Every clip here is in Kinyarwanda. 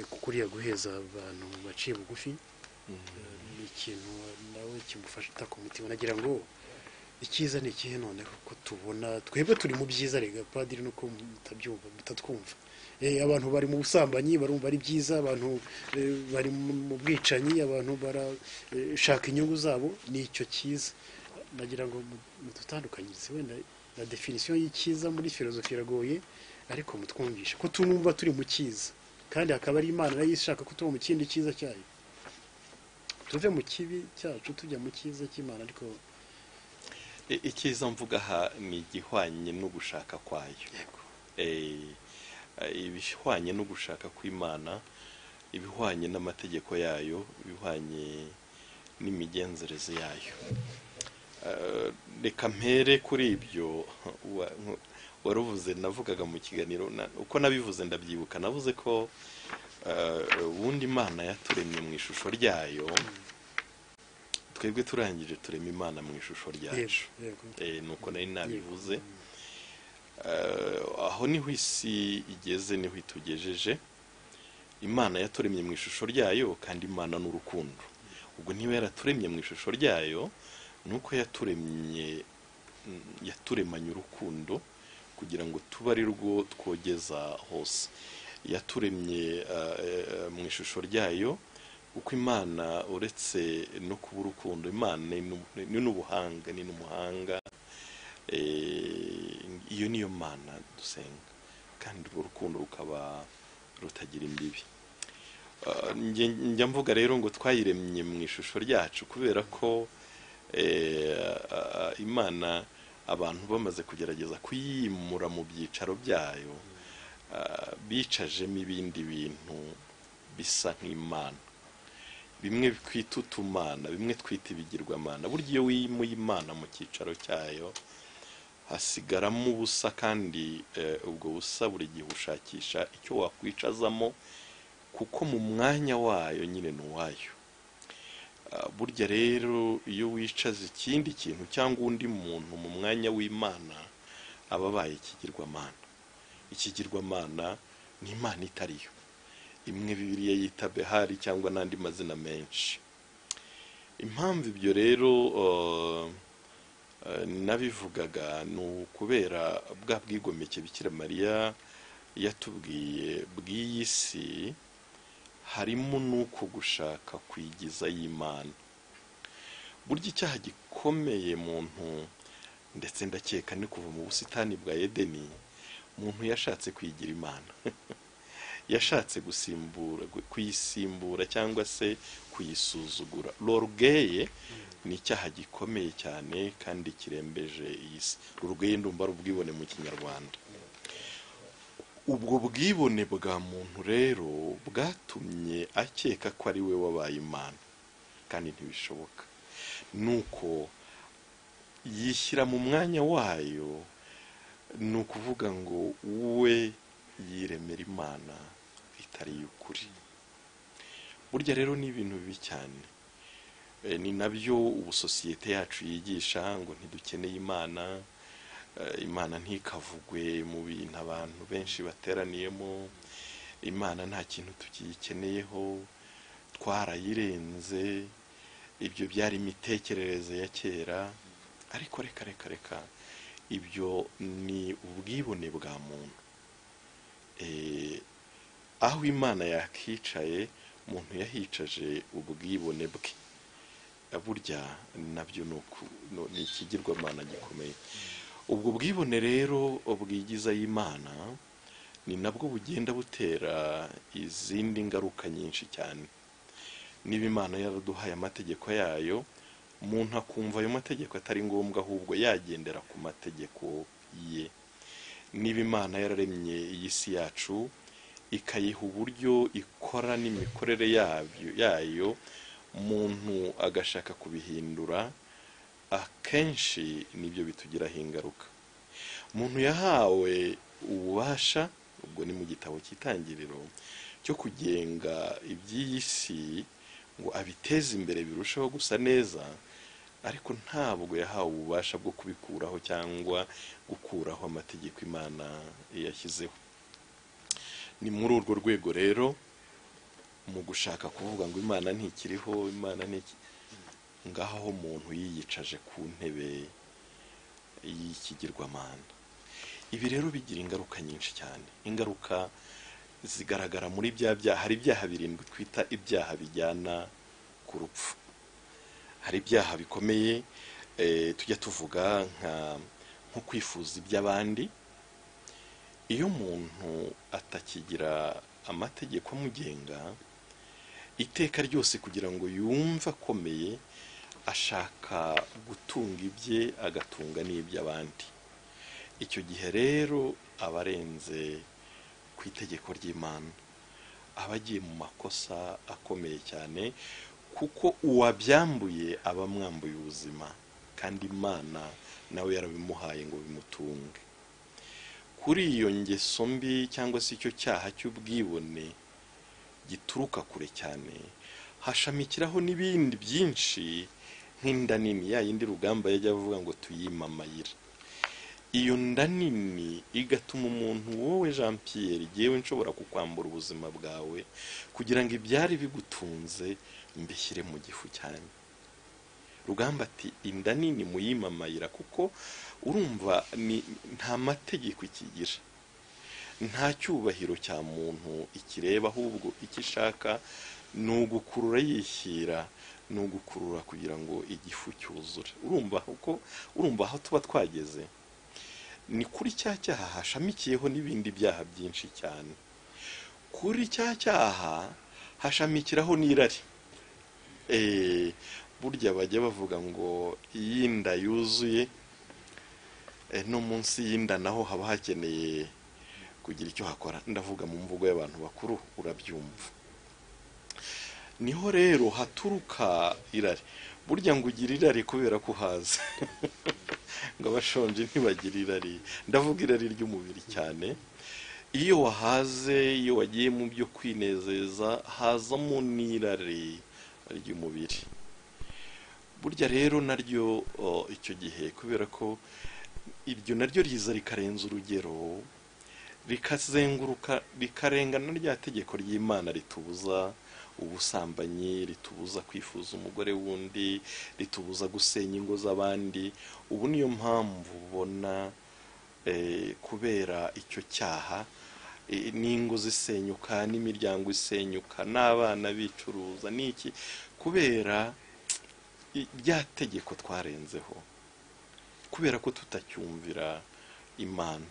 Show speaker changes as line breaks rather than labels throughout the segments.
kuko uriya guheza abantu baciye bugufi ni ikintu nawe kimufasha utaka umutima nagira ngo icyiza ni ikihe none kuko tubona twebwe turi mu byiza rega padiri nuko mutabyumva mutatwumva Eh, abantu bari mu busambanyi barumva ari byiza abantu eh, bari mu bwicanyi abantu barashaka inyungu zabo ni icyo cyiza nagira ngo mudutandukanyirize wenda na definisiyo y'icyiza muri filozofi iragoye ariko mutwumvishe ko tumwumva turi mu cyiza kandi hakaba ari imana nayo ishaka kutuba mu kindi cyiza cyayo tuve mu kibi cyacu tujya mu cyiza cy'imana ariko
I- icyiza mvuga aha ni igihwanye n'ugushaka kwayo
yego
Eh, eh, ibihwanye no gushaka kw'imana ibihwanye n'amategeko yayo ibihwanye n'imigenzereze yayo Eh, reka mpere kuri ibyo wa- nku- waruvuze navugaga mu kiganiro na- uko nabivuze ndabyibuka navuze ko eh, ubundi imana yaturemye mu ishusho ryayo twebwe turangije turema imana mu ishusho
yego
ryacu
yego
Eh, nuko nari nabivuze Eh, aho niho isi igeze niho itugejeje imana yaturemye mu ishusho ryayo kandi imana ni urukundo ubwo niba yaraturemye mu ishusho ryayo ni uko yaturemye mm, yaturemanye urukundo kugira ngo tube ari rwo twogeza hose yaturemye eh, eh, mu ishusho ryayo kuko imana uretse no kuba urukundo imana ni n'ubu- ni n'ubuhanga ni n'umuhanga Eh, iyo niyo mana dusenga kandi urwo rukundo rukaba rutagira imbibi Ah, njye njya mvuga rero ngo twayiremye mu ishusho ryacu kubera ko eh, ah, imana abantu bamaze kugerageza kuyimura mu byicaro byayo ah, bicajemo ibindi bintu bisa nk'imana bimwe twita utumana bimwe twita ibigirwamana burya iyo wimuye imana mu cyicaro cyayo hasigaramo ubusa kandi eh, ubwo busa buri gihe ushakisha icyo wakwicazamo kuko mu mwanya wayo nyine ni uwayo Ah, burya rero iyo wicaza ikindi kintu cyangwa undi muntu mu mwanya w'imana aba abaye ikigirwamana ikigirwamana ni imana itariyo imwe bibiliya yita behari cyangwa n'andi mazina menshi impamvu ibyo rero eh, Eh, nabivugaga ni ukubera bwa bwigomeke bikira mariya yatubwiye bw'iyi si harimo n'uko gushaka kwigiza y'imana burya icyaha gikomeye muntu ndetse ndakeka ni kuva mu busitani bwa edeni muntu yashatse kwigira imana yashatse gusimbura gu- kuyisimbura cyangwa se kuyisuzugura lorgeye ni icyaha gikomeye cyane kandi kirembeje iyi si lorgeye ndumva ari ubwibone mu kinyarwanda ubwo bwibone bwa muntu rero bwatumye akeka ko ari we wabaye imana kandi ntibishoboka nuko yishyira mu mwanya wayo ni ukuvuga ngo we yiremera imana itari iy'ukuri burya rero ni ibintu bibi cyane Eh, ni nabyo ubu sosiyete yacu yigisha ngo ntidukeneye imana Eh, imana ntikavugwe mu bintu abantu benshi bateraniyemo imana nta kintu tukiyikeneyeho twarayirenze ibyo byari imitekerereze ya kera ariko reka reka reka ibyo ni ubwibone bwa muntu Eh, aho imana yakicaye umuntu yahicaje ubwibone bwe burya nabyo ni uku- ni- ni ikigirwamana gikomeye ubwo bwibone rero bwigiza y'imana ni nabwo bugenda butera izindi ngaruka nyinshi cyane niba imana yaraduhaye amategeko yayo umuntu akumva ayo mategeko atari ngombwa ahubwo yagendera ku mategeko ye niba imana yararemye iyi si yacu ikayiha uburyo ikora n'imikorere yabyo yayo umuntu agashaka kubihindura akenshi nibyo bitugiraho ingaruka umuntu yahawe ububasha ubwo ni mu gitabo cy'itangiriro cyo kugenga iby'iyi si ngo abiteze imbere birusheho gusa neza ariko ntabwo yahawe ububasha bwo kubikuraho cyangwa gukuraho amategeko imana yashyizeho ni muri urwo rwego rero mu gushaka kuvuga ngo imana ntikiriho imana ntiki ngaho aho umuntu yiyicaje ku ntebe y'ikigirwamana ibi rero bigira ingaruka nyinshi cyane ingaruka zigaragara muri bya byaha hari ibyaha birindwi twita ibyaha bijyana ku rupfu hari ibyaha bikomeye eh, tujya tuvuga nka- nko kwifuza iby'abandi iyo umuntu atakigira amategeko amugenga iteka ryose kugira ngo yumve akomeye ashaka gutunga ibye agatunga n'iby'abandi icyo gihe rero aba arenze ku itegeko ry'imana aba agiye mu makosa akomeye cyane kuko uwabyambuye aba amwambuye ubuzima kandi imana nawe yarabimuhaye ngo bimutunge kuri iyo ngeso mbi cyangwa se icyo cyaha cy'ubwibone gituruka kure cyane hashamikiraho n'ibindi byinshi nk'inda nini ya yindi rugamba yajya avuga ngo tuyimamayire iyo nda nini igatuma umuntu wowe jean pierre yewe nshobora kukwambura ubuzima bwawe kugira ngo ibyari bigutunze mbishyire mu gifu cyane rugamba ati inda nini muyimamayira kuko urumva ni- nta mategeko ikigira nta cyubahiro cya muntu ikireba ahubwo icyo ishaka ni ugukurura yishyira ni ugukurura kugira ngo igifu cyuzure urumva kuko urumva aho tuba twageze ni kuri cya cyaha hashamikiyeho n'ibindi byaha byinshi cyane kuri cya cyaha hashamikiraho n'irari Eh, burya bajya bavuga ngo iyi nda yuzuye eh, no munsi y'inda naho haba hakeneye kugira icyo hakora ndavuga mu mvugo y'abantu bakuru urabyumva niho rero haturuka irari burya ngo ugira irari kubera ko uhaze ngo abashonje ntibagira irari ndavuga irari ry'umubiri cyane iyo wahaze iyo wagiye mu byo kwinezeza hazamo n'irari ry'umubiri burya rero naryo oh, icyo gihe kubera ko iryo naryo riza rikarenza urugero rikazenguruka rikarengana rya tegeko ry'imana ritubuza ubusambanyi ritubuza kwifuza umugore wundi ritubuza gusenya ingo z'abandi ubu niyo mpamvu ubona eh, kubera icyo cyaha eh, n'ingo zisenyuka n'imiryango isenyuka n'abana bicuruza n'iki kubera i- rya tegeko twarenzeho kubera ko tutacyumvira imana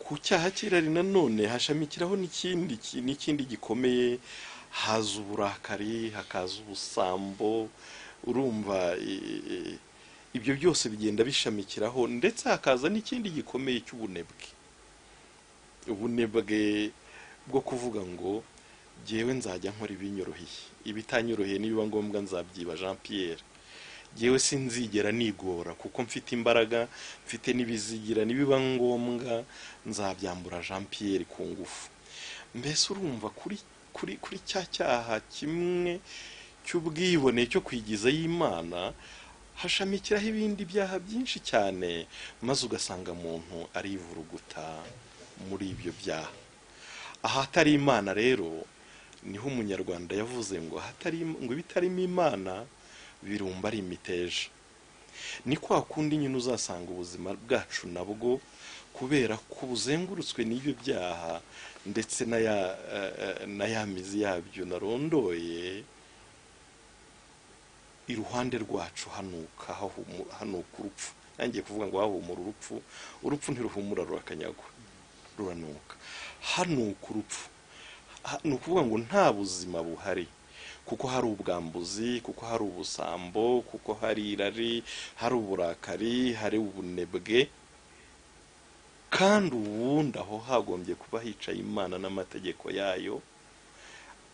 ku cyaha cy'irari nanone hashamikiraho n'ikindi ki- n'ikindi gikomeye haza uburakari hakaza ubusambo urumva i- i- ibyo byose bigenda bishamikiraho ndetse hakaza n'ikindi gikomeye cy'ubunebwe ubunebwe bwo kuvuga ngo jyewe nzajya nkora ibinyoroheye ibitanyoroheye nibiba ngombwa nzabyiba jean pierre jyewe sinzigera nigora kuko mfite imbaraga mfite n'ibizigira nibiba ngombwa nzabyambura jean pierre ku ngufu mbese urumva kuri kuri kuri cya cyaha kimwe cy'ubwibone cyo kwigiza y'imana hashamikiraho ibindi byaha byinshi cyane maze ugasanga muntu arivuruguta muri ibyo byaha ahatari imana rero niho umunyarwanda yavuze ngo ahatari ngo ibitarimo imana birumba ari imiteja ni kwa kundi nyine uzasanga ubuzima bwacu nabwo kubera ko buzengurutswe n'ibyo byaha ndetse na ya eh, eh, na ya mizi yabyo narondoye iruhande rwacu hanuka hahumu- hanuka urupfu nangiye kuvuga ngo hahumura urupfu urupfu ntiruhumura rurakanyagwa ruranuka hanuka urupfu Ha- ni ukuvuga ngo nta buzima buhari kuko hari ubwambuzi kuko hari ubusambo kuko hari irari hari uburakari hari ubunebwe kandi ubundi aho hagombye kuba hicaye imana n'amategeko yayo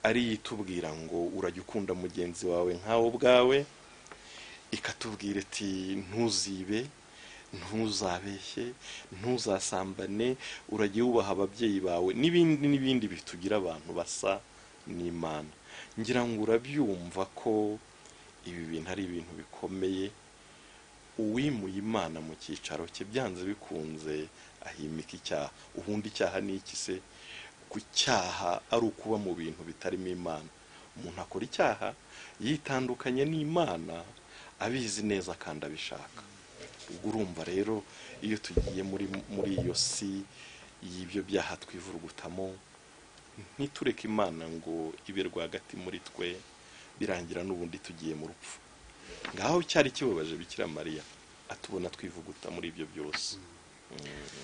ari yo itubwira ngo urajya ukunda mugenzi wawe nkawe ubwawe ikatubwira iti ntuzibe ntuzabeshye ntuzasambane urajye wubaha ababyeyi bawe n'ibindi n'ibindi bitugira abantu basa n'imana ngira ngo urabyumva ko ibi bintu ari ibintu bikomeye uwimuye imana mu cyicaro cye byanze bikunze ahimika icyaha ubundi icyaha ni iki se ku cyaha ari ukuba mu bintu bitarimo imana umuntu akora icyaha yitandukanye n'imana abizi neza kandi abishaka ubwo urumva rero iyo tugiye muri muri iyo si y'ibyo byaha twivurugutamo ntitureke imana ngo ibe rwagati muri twe birangira n'ubundi tugiye mu rupfu ngaho cyari kibabaje bikira mariya atubona twivuguta muri ibyo byose